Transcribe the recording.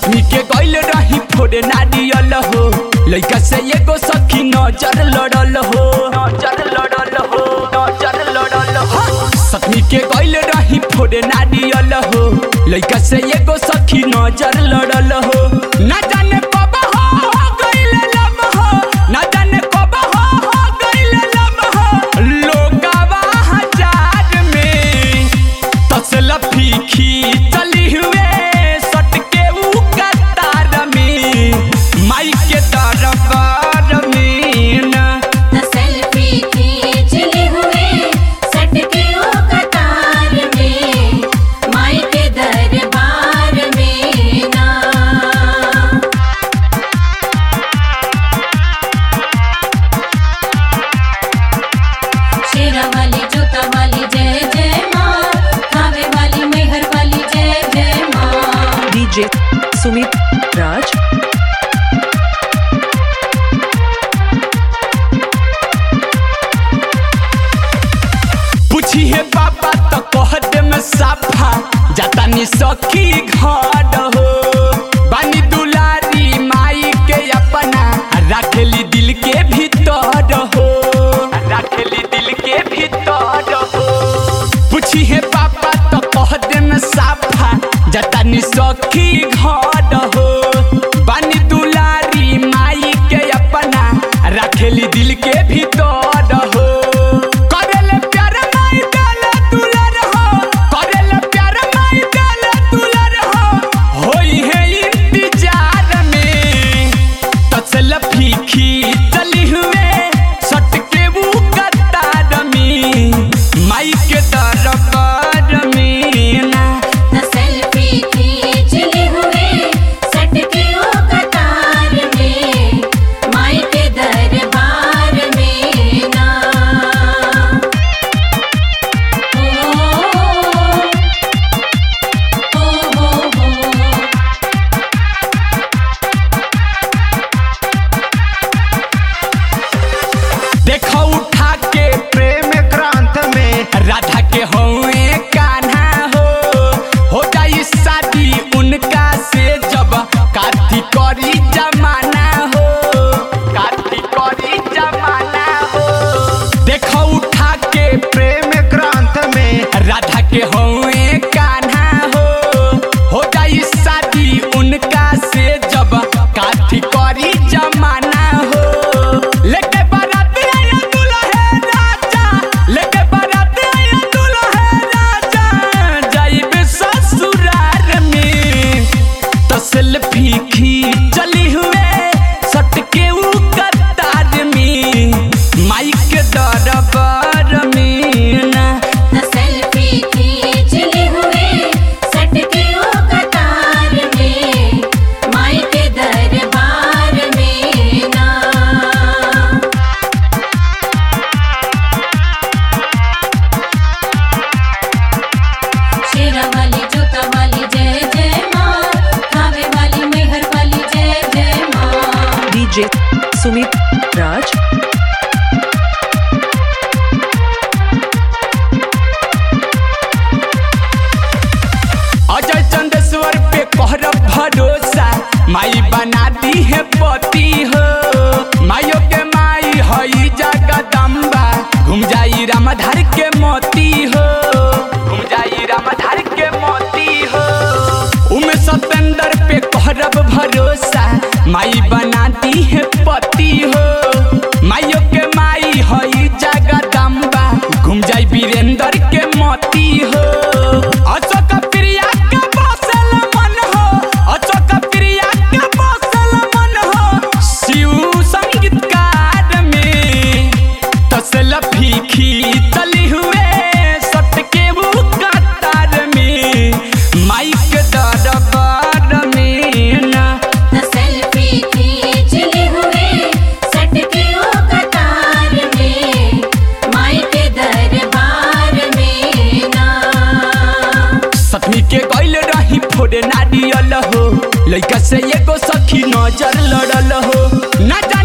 सतमी के गइल रही फोड़े नारियल हो लइका से एगो सखी नजर लड़ल हो नजर लड़ल हो नजर लड़ल हो सतमी के गइल रही फोड़े नारियल हो लइका से एगो सखी नजर लड़ल हो ना जाने कब हो हो गइल लब हो ना जाने कब हो हो गइल लब हो लोगवा हजार में तसला फीकी चली हुए सटके ऊ कतार में माई के दरबार में ना सेल्फी खींचले हुए सटके ओ कतार में माई के दरबार में ना शेरा वाली जूता वाली जय जय माँ खावे वाली मेहर वाली जय जय माँ DJ Sumit Raj. पूछी है पापा तो कह दे में साफा जाता नी सखी घर हो बानी दुलारी माई के अपना रखेली दिल के भीतर हो रखेली दिल के भीतर हो पूछी है पापा तो कह दे में साफा जाता नी सखी घर हो बानी दुलारी माई के अपना रखेली दिल के भीतर हो करेले प्यार माई डाले दुलर हो करेले प्यार माई डाले दुलर हो होई है इंतजार में तसल फीकी चली हुए सटके वो कतार में माई के दरबार में ना सेल्फी खींचले हुए सटके ओ कतार में माई के दरबार में ना ओ हो हो हो देखो उठा के प्रेम क्रांत में राधा के होए कान्हा हो हो जाई शादी उनका से जब काथी करी जमाना हो काथी करी जमाना हो देखो उठा के प्रेम क्रांत में राधा के होए कान्हा हो हो जाई शादी उनका से जब काथी करी जमाना हो लेके बारात आया दुल्हे राजा लेके बारात आया दुल्हे राजा जाइबे ससुराल में तसल फीकी चली हुए सटके ऊ कतार में माई के दरबार में ना सेल्फी खींचले हुए सटके ओ कतार में माई के दरबार में ना शेरा वाली जूता वाली जय जय माँ खावे वाली मेहर वाली जय जय माँ DJ Sumit Raj. Ajay Chandeshwar पे कहर भरोसा माई बना दी है पति हो माइयो के माई हई जगदम्बा घूम जाई रामधार के मोती हो घूम जाई रामधार के मोती हो उमे सतेंद्र पे कहरब भरोसा माई बना दी है पति हो माइयो के माई हई जगदम्बा घूम जाई वीरेंद्र के मोती हो अशोक प्रिया के बसल मन हो अशोक प्रिया के बसल मन हो शिव संगीतकार में तसल फीकी चली हुए सटके वो कतार में माइक दरबार में ना सेल्फी खींचले हुए सटके ओ कतार में माई के दरबार में ना सतमी के गइल रही फोड़े नारियल हो लइका से एगो सखी नजर लड़ल हो ना जाने